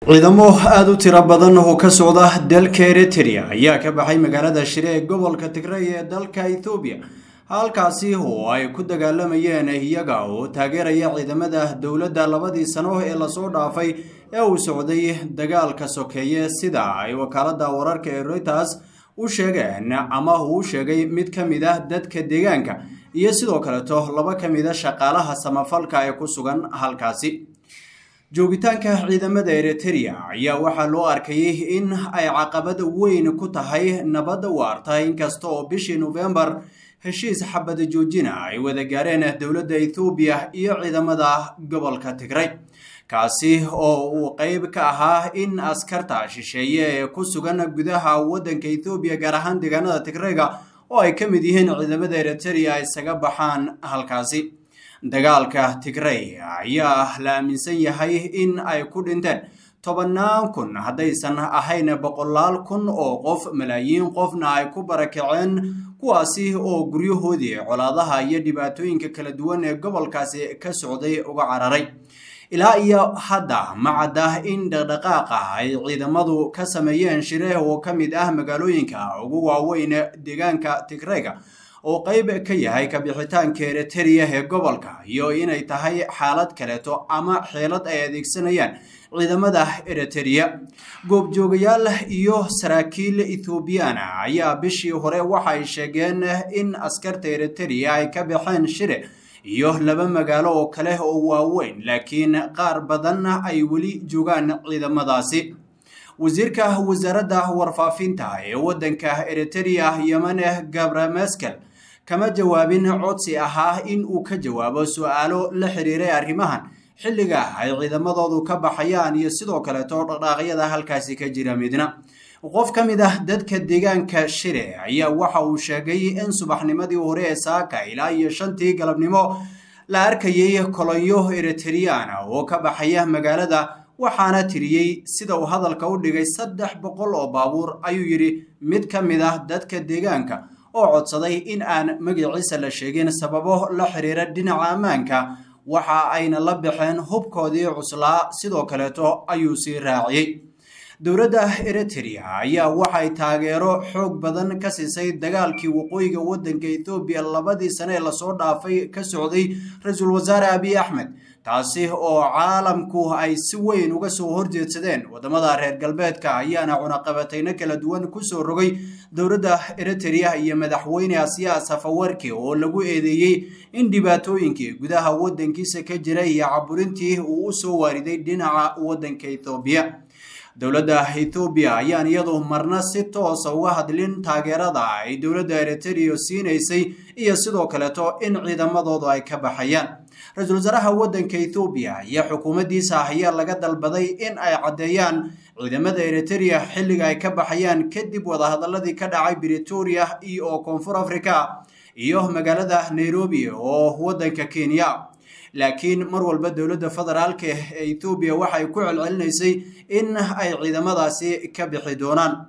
ciidamo aada u tiro badan oo ka socda dalka eritrea ayaa ka baxay magaalada shire ee gobolka tigray ee dalka ethoobiya halkaasi oo ay ku dagaalamayeen iyaga oo taageeraya ciidamada dowladda labadii sano ee lasoo dhaafay ee uu socday dagaalka sokeeye sida ay wakaalada wararka ee reuters u sheegeen ama uu sheegay mid ka mid ah dadka deegaanka iyo sidoo kaleeto laba ka mid a shaqaalaha samafalka ee ku sugan halkaasi joogitaanka ciidamada eritrea ayaa waxaa loo arkayay in ay caqabad weyn ku tahay nabadda waarta inkasta oo bishii nofembar heshiis xabada joojina ay wada gaareen dowladda ethoobiya iyo ciidamada gobolka tigray kaasi oo uu qeyb ka ahaa in askarta shisheeye ee ku sugan gudaha waddanka ethoobiya gaar ahaan deegaanada tigrayga oo ay ka mid yihiin ciidamada eritrea ay isaga baxaan halkaasi dagaalka tigray ayaa la aaminsan yahay in ay ku dhinteen tobannaan kun haddaysan ahayn boqolaal kun oo qof malaayiin qofna ay ku barakaceen kuwaasi oo guryahoodii colaadaha iyo dhibaatooyinka kala duwan ee gobolkaasi ka socday uga cararay ilaa iyo hadda ma cadda in dhaqdhaqaaqa ay ciidamadu ka sameeyeen shire oo ka mid ah magaalooyinka ugu waaweyn deegaanka tigrayga oo qeyb ka yahay kabixitaanka eritrea ee gobolka iyo inay tahay xaalad kaleeto ama xeelad ay adeegsanayaan ciidamada eritrea goobjoogayaal iyo saraakiil ethoobiyaana ayaa bishii hore waxay sheegeen in askarta eritrea ay ka baxeen shire iyo laba magaalo oo kale oo waaweyn laakiin qaar badan ay weli joogaan ciidamadaasi wasiirka wasaaradda warfaafinta ee waddanka eritrea yemane gabrameskel kama jawaabin codsi ahaa in uu ka jawaabo su-aalo la xiriiray arrimahan xilliga ay ciidamadoodu ka baxayaan iyo sidoo kaleeto dhaqdhaaqyada halkaasi ka jira midna qof ka mid ah dadka deegaanka shire ayaa waxa uu sheegay in subaxnimadii hore ee saaka ilaa iyo shantii galabnimo la arkayay kolonyo eritriana oo ka baxaya magaalada waxaana tiriyey sida uu hadalka u dhigay saddex boqol oo baabuur ayuu yidhi mid ka mid ah dadka deegaanka oo codsaday in aan magaciisa la sheegin sababo la xiriira dhinaca ammaanka waxa ayna la baxeen hubkoodii cuslaa sidoo kaleeto ayuu sii raaciyey dowladda eritrea ayaa waxay taageero xoog badan ka siisay dagaalkii waqooyiga waddanka ethoobiya labadii sane ee lasoo dhaafay ka socday ra-iisul wasaare abiy axmed taasi oo caalamku ay si weyn uga soo horjeedsadeen waddamada reer galbeedka ayaana cunaqabatayno kala duwan kusoo rogay dowladda eritrea iyo madaxweyne asiya safawarki oo lagu eedeeyey in dhibaatooyinkii gudaha waddankiisa ka jiray iyo caburintii uu u soo waariday dhinaca waddanka ethoobiya dowladda ethoobiya ayaan iyadu marna si toosa uga hadlin taageerada ay dowladda eritrea siinaysay iyo sidoo kaleeto in ciidamadoodu ay ka baxayaan ra-iisul wasaaraha waddanka ethoobiya iyo xukuumaddiisa ayaa laga dalbaday in ay caddeeyaan ciidamada eritrea xilliga ay ka baxayaan kadib wadahadaladii ka dhacay britoria oo koonfur africa iyo magaalada nairobi oo waddanka kenya laakiin mar walba dowladda federaalka ee ethoobiya waxay ku celcelinaysay in ay ciidamadaasi ka bixi doonaan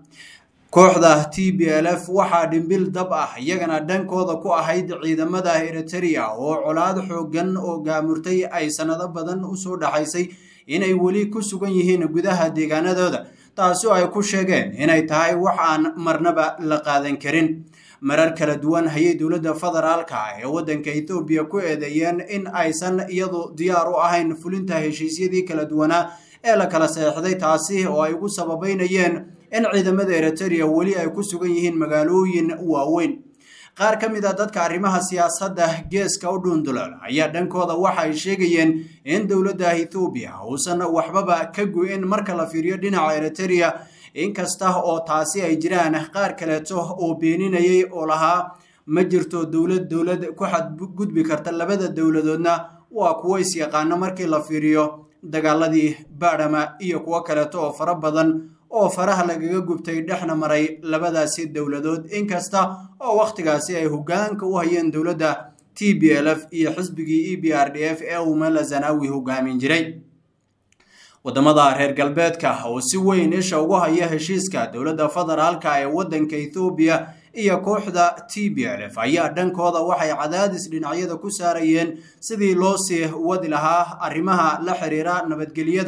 kooxda t b l f waxaa dhimbil dab ah iyagana dhankooda ku ahayd ciidamada eritrea oo colaad xoogan oo gaamurtay ay sanado badan usoo dhaxaysay inay weli ku sugan yihiin gudaha deegaanadooda taasi oo ay ku sheegeen inay tahay wax aan marnaba la qaadan karin marar kala duwan hayay dowladda federaalka ee waddanka ethoobiya ku eedeeyeen in aysan iyadu diyaar u ahayn fulinta heshiisyadii kala duwanaa ee la kala seexday taasi oo ay ugu sababeynayeen in ciidamada eritrea weli ay ku sugan yihiin magaalooyin waaweyn qaar ka mid a dadka arrimaha siyaasadda geeska u dhuundulal ayaa dhankooda waxa ay sheegayeen in dowladda ethoobiya uusan waxbaba ka go-in marka la fiiriyo dhinaca eritrea inkasta oo taasi ay jiraan qaar kaleeto oo beeninayay oo lahaa ma jirto dowlad dowlad ku xadgudbi karta labada dowladoodna waa kuwo is-yaqaano markii la fiiriyo dagaaladii baadhama iyo kuwo kaleeto oo fara badan oo faraha lagaga gubtay dhexna maray labadaasi dowladood inkasta oo wakhtigaasi ay hoggaanka u hayeen dowladda t b l f iyo xisbigii e b r d f ee uu mala zanaawi hogaamin jiray waddamada reer galbeedka oo si weyn isha ugu haya heshiiska dowladda federaalka ee waddanka ethoobiya iyo kooxda t b l f ayaa dhankooda waxay cadaadis dhinacyada ku saarayeen sidii loo sii wadi lahaa arrimaha la xiriira nabadgelyada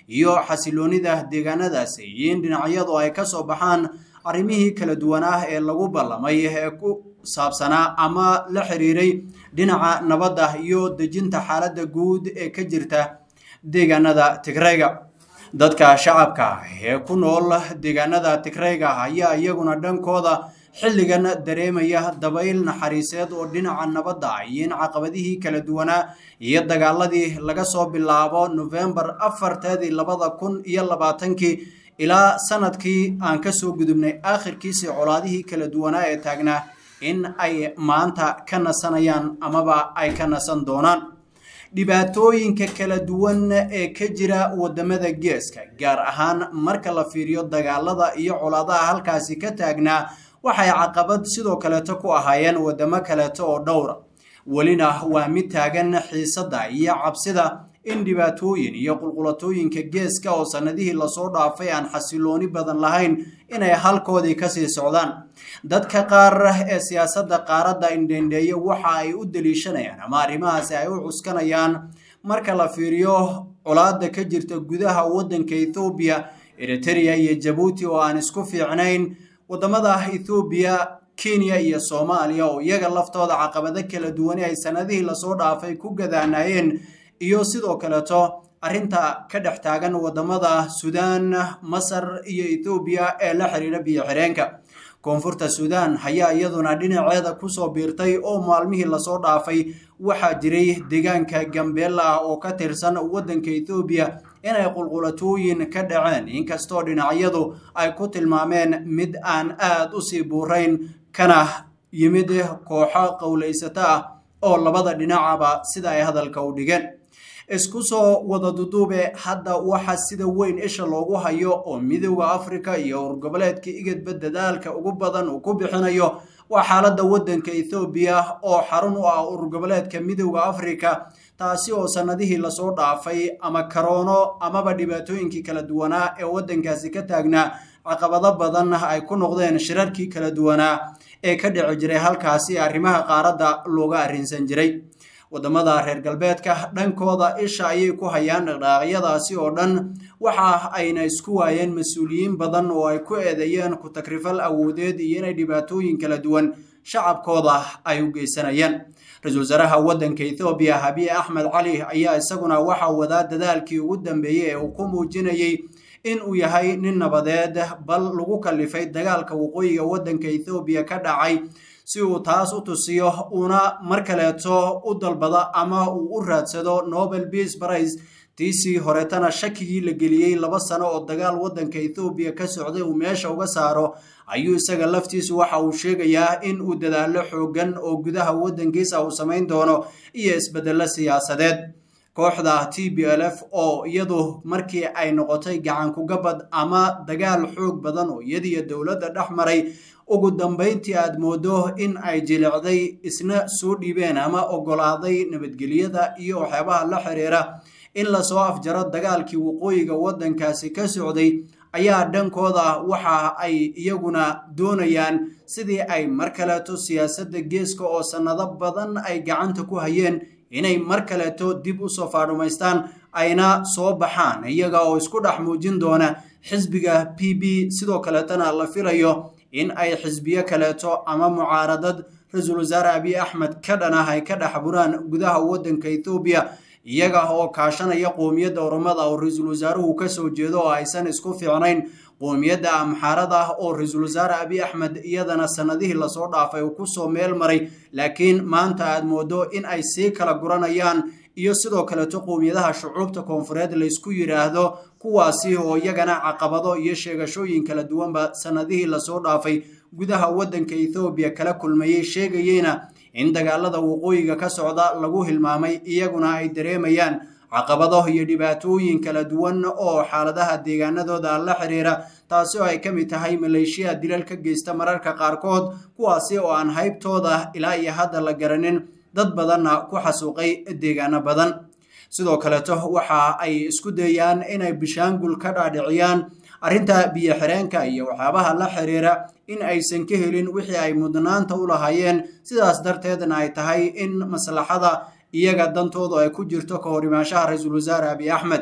iyo xasiloonida deegaanadaasi iyo in dhinacyadu ay ka soo baxaan arrimihii kala duwanaa ee lagu ballamay ee ku saabsanaa ama la xiriiray dhinaca nabadda iyo dejinta xaaladda guud ee ka jirta deegaanada tigrayga dadka shacabka ee ku nool deegaanada tigrayga ayaa iyaguna dhankooda xilligan dareemaya dabayl naxariiseed oo dhinaca nabadda iyo in caqabadihii kala duwanaa iyo dagaaladii laga soo bilaabo nofembar afarteedii labada kun iyo labaatankii ilaa sanadkii aan kasoo gudubnay aakhirkiisii colaadihii kala duwanaa ee taagnaa in ay maanta ka nasanayaan amaba ay ka nasan doonaan dhibaatooyinka kala duwan ee ka jira wadamada geeska gaar ahaan marka la fiiriyo dagaalada iyo colaadaha halkaasi ka taagnaa waxay caqabad sidoo kaleeto ku ahaayeen wadamo kaleeto oo dhowra welina waa mid taagan xiisadda iyo cabsida in dhibaatooyin iyo qulqulatooyinka geeska oo sannadihii lasoo dhaafay aan xasilooni badan lahayn inay halkoodii kasii socdaan dadka qaar ee siyaasadda qaaradda indhendheeye waxa ay u daliishanayaan ama arrimahaasi ay u cuskanayaan marka la fiiriyo colaada ka jirta gudaha waddanka ethoobiya eritereya iyo jabuuti oo aan isku fiicnayn waddamada ethoobiya kenya iyo soomaaliya oo iyaga laftooda caqabado kala duwani ay sannadihii lasoo dhaafay ku gadaanaayeen iyo sidoo kaleeto arrinta ka dhex taagan waddamada suudaan masar iyo ethoobiya ee la xiriira biyo xireenka koonfurta suudaan ayaa iyaduna dhinaceeda kusoo biirtay oo maalmihii lasoo dhaafay waxaa jiray deegaanka gambeella ah oo ka tirsan waddanka ethoobiya inay qulqulatooyin ka dhaceen inkastoo dhinacyadu ay ku tilmaameen mid aan aad u sii buurayn kana yimid kooxo qowlaysato ah oo labada dhinacaba sida ay hadalka u dhigeen isku soo wada duduube hadda waxa sida weyn isha loogu hayo oo midooda afrika iyo urgoboleedka igadba dadaalka ugu badan uu ku bixinayo waa xaaladda waddanka ethoobiya oo xarun u ah urgoboleedka midooda afrika taasi oo sannadihii lasoo dhaafay ama karoono amaba dhibaatooyinkii kala duwanaa ee waddankaasi ka taagnaa caqabado badan ay ku noqdeen shirarkii kala duwanaa ee ka dhici jiray halkaasi arrimaha qaaradda looga arrinsan jiray waddamada reer galbeedka dhankooda isha ayay ku hayaan dhaqdhaaqyadaasi oo dhan waxa ayna isku waayeen mas-uuliyiin badan oo ay ku eedeeyeen ku takrifal awoodeed iyo inay dhibaatooyin kala duwan shacabkooda ay u geysanayaan ra-iisul wasaaraha waddanka ethoobiya habiye axmed cali ayaa isaguna waxa wadaa dadaalkii ugu dambeeyey ee uu ku muujinayey in uu yahay nin nabadeed bal lagu kalifay dagaalka waqooyiga waddanka ethoobiya ka dhacay si uu taas u tusiyo uuna mar kaleeto u dalbado ama uu u raadsado nobel peace prize tiisii horetana shakigii la geliyey laba sano oo dagaal waddanka ethoobiya ka socday uu meesha uga saaro ayuu isaga laftiisu waxa uu sheegayaa in uu dadaalo xoogan oo gudaha waddankiisa uu samayn doono iyo isbeddello siyaasadeed kooxda t b l f oo iyadu markii ay noqotay gacankugabad ama dagaal xoog badan oo iyadiyo dowladda dhex maray ugu dambayntii aad moodo in ay jilicday isna soo dhiibeen ama ogolaaday nabadgelyada iyo waxyaabaha la xiriira in lasoo afjaro dagaalkii waqooyiga waddankaasi ka socday ayaa dhankooda waxa ay iyaguna doonayaan sidii ay mar kaleeto siyaasadda geeska oo sannado badan ay gacanta ku hayeen inay mar kaleeto dib u soo faadhumaystaan ayna soo baxaan iyaga oo isku dhex muujin doona xisbiga p b sidoo kaleetana la filayo in ay xisbiyo kaleeto ama mucaaradad ra-iisul wasaare abiy axmed ka dhan ah ay ka dhex buraan gudaha waddanka ethoobiya iyaga oo kaashanaya qoomiyadda oromada oo ra-iisul wasaaruhu ka soo jeedo oo aysan isku fiicnayn qoomiyadda amxaarada oo ra-iisul wasaare abiy axmed iyadana sannadihii lasoo dhaafay uu kusoo meel maray laakiin maanta aad moodo in ay sii kala guranayaan iyo sidoo kaleeto qoomiyadaha shucuubta koonfureed laysku yidhaahdo kuwaasi oo iyagana caqabado iyo sheegashooyin kala duwanba sannadihii lasoo dhaafay gudaha waddanka ethoobiya kala kulmayey sheegayeyna in dagaalada waqooyiga ka socda lagu hilmaamay iyaguna ay dareemayaan caqabado iyo dhibaatooyin kala duwan oo xaaladaha deegaanadooda la xiriira taasi oo ay ka mid tahay maleeshiya dilal ka geysta mararka qaarkood kuwaasi oo aan haybtooda ilaa iyo hadda la garanin dad badanna ku xasuuqay deegaano badan sidoo kaleeto waxa ay isku dayaan inay bishaangul ka dhaadhiciyaan arrinta biyo xireenka iyo waxyaabaha la xiriira in aysan ka helin wixii ay mudnaanta u lahaayeen sidaas darteedna ay tahay in maslaxada iyaga dantoodu ay ku jirto ka hor imaanshaha ra-iisul wasaare abiy axmed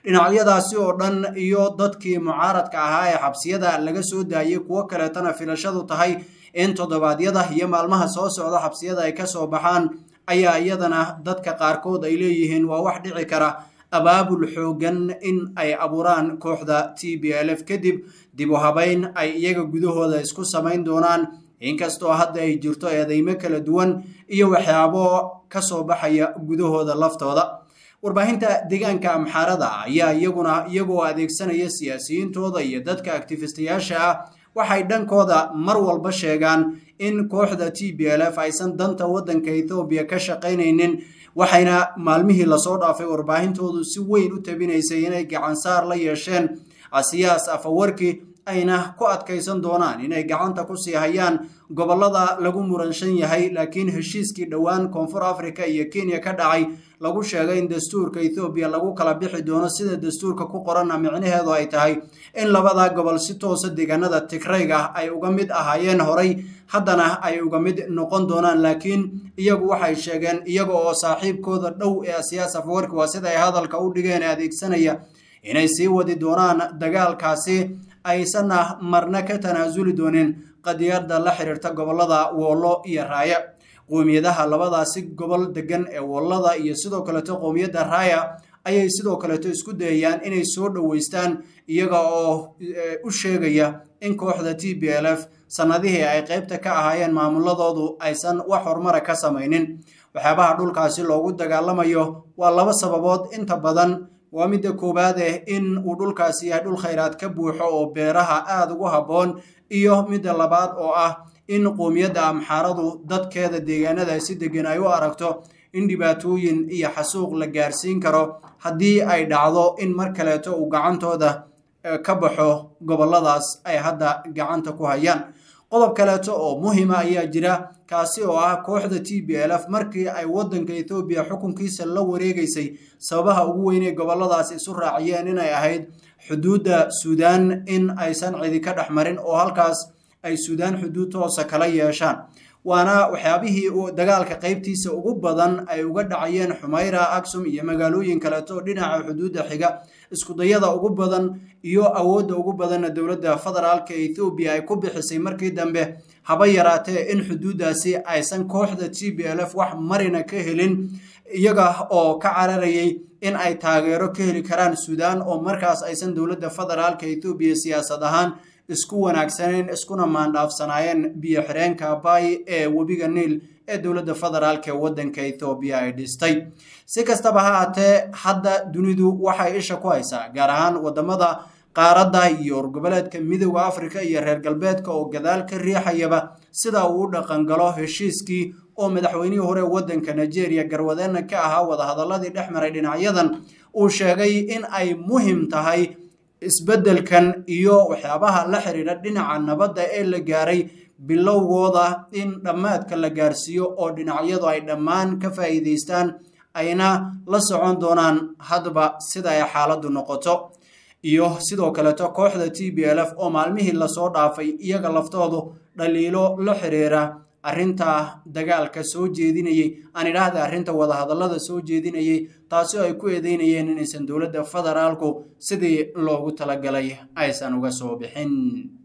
dhinacyadaasi oo dhan iyo dadkii mucaaradka ahaa ee xabsiyada laga soo daayey kuwo kaleetana filashadu tahay in toddobaadyada iyo maalmaha soo socda xabsiyada ay kasoo baxaan ayaa iyadana dadka qaarkood ay leeyihiin waa wax dhici kara abaabul xoogan in ay abuuraan kooxda t b l f kadib dib u habeyn ay iyaga gudahooda isku samayn doonaan inkastoo hadda ay jirto eedeymo kala duwan iyo waxyaabo kasoo baxaya gudahooda laftooda warbaahinta deegaanka amxaarada ayaa iyaguna iyagoo adeegsanaya siyaasiyiintooda iyo dadka actifistayaasha ah waxay dhankooda mar walba sheegaan in kooxda t b l f aysan danta waddanka ethoobiya ka shaqaynaynin waxayna maalmihii lasoo dhaafay warbaahintoodu si weyn u tabinaysay inay gacansaar la yeesheen asiyaas afawarki ayna ku adkaysan doonaan inay gacanta ku sii hayaan gobollada lagu muranshan yahay laakiin heshiiskii dhowaan koonfur africa iyo kenya ka dhacay lagu sheegay in dastuurka ethoobiya lagu kala bixi doono sida dastuurka ku qoranna micnaheedu ay tahay in labada gobol si toosa deegaanada tigrayga ay uga mid ahaayeen horay haddana ay uga mid noqon doonaan laakiin iyagu waxay sheegeen iyaga oo saaxiibkooda dhow ee siyaas afwarki waa sida ay hadalka u dhigeen adeegsanaya inay sii wadi doonaan dagaalkaasi aysanna marna ka tanaasuli doonin qadiyada la xiriirta gobollada woollo iyo raaya qowmiyadaha labadaasi gobol degan ee woolada iyo sidoo kaleeto qowmiyadda raaya ayay sidoo kaleeto isku dayayaan inay soo dhoweystaan iyaga oo u sheegaya in kooxda t b l f sannadihii ay qaybta ka ahaayeen maamuladoodu aysan wax horumara ka samaynin waxyaabaha dhulkaasi loogu dagaalamayo waa laba sababood inta badan waa midda koowaad eh in uu dhulkaasi yahay dhul khayraad ka buuxo oo beeraha aada ugu habboon iyo midda labaad oo ah in qoomiyadda amxaaradu dadkeeda deegaanada si degan ay u aragto in dhibaatooyin iyo xasuuq la gaarsiin karo haddii ay dhacdo in mar kaleeto uu gacantooda ka baxo gobolladaas ay hadda gacanta ku hayaan qodob kaleeto oo muhima ayaa jira kaasi oo ah kooxda t b l f markii ay waddanka ethoobiya xukunkiisa la wareegaysay sababaha ugu weynay gobolladaas isu raaciyeen inay ahayd xuduudda suudaan in aysan cidi ka dhex marin oo halkaas ay suudaan xuduud toosa kala yeeshaan waana waxyaabihii dagaalka qaybtiisa ugu badan ay uga dhacayeen xumayra aksum iyo magaalooyin kaleeto dhinaca xuduudda xiga iskudayada ugu badan iyo awoodda ugu badanna dowladda federaalka ethoobiya ay ku bixisay markii dambe haba yaraatee in xuduuddaasi aysan kooxda t b l f wax marina ka helin iyaga oo ka cararayay in ay taageero ka heli karaan suudaan oo markaas aysan dowladda federaalka ethoobiya siyaasad ahaan isku wanaagsaneen iskuna maandhaafsanaayeen biyo xireenka bay ee webiga niil ee dowladda federaalk ee waddanka ethoobiya ay dhistay si kastaba ha haatee hadda dunidu waxay isha ku haysaa gaar ahaan waddamada qaaradda iyo urgoboleedka midooda afrika iyo reer galbeedka oo gadaal ka riixayaba sida uu u dhaqangalo heshiiskii oo madaxweynihii hore waddanka nigeria garwadeenna ka ahaa wadahadaladii dhex maray dhinacyadan uu sheegay in ay muhim tahay isbeddelkan iyo waxyaabaha la xiriira dhinaca nabadda ee la gaaray bilowgooda in dhammaadka la gaarsiiyo oo dhinacyadu ay dhammaan ka faa'iidaystaan ayna la socon doonaan hadba sida ay xaaladdu noqoto iyo sidoo kaleeto kooxda t b l f oo maalmihii lasoo dhaafay iyaga laftoodu dhaliilo la xiriira arrinta dagaalka soo jeedinayey aan idhaahda arrinta wadahadallada soo jeedinayey taasi oo ay ku eedeynayeen inaysan dowladda federaalku sidii loogu talagalay aysan uga soo bixin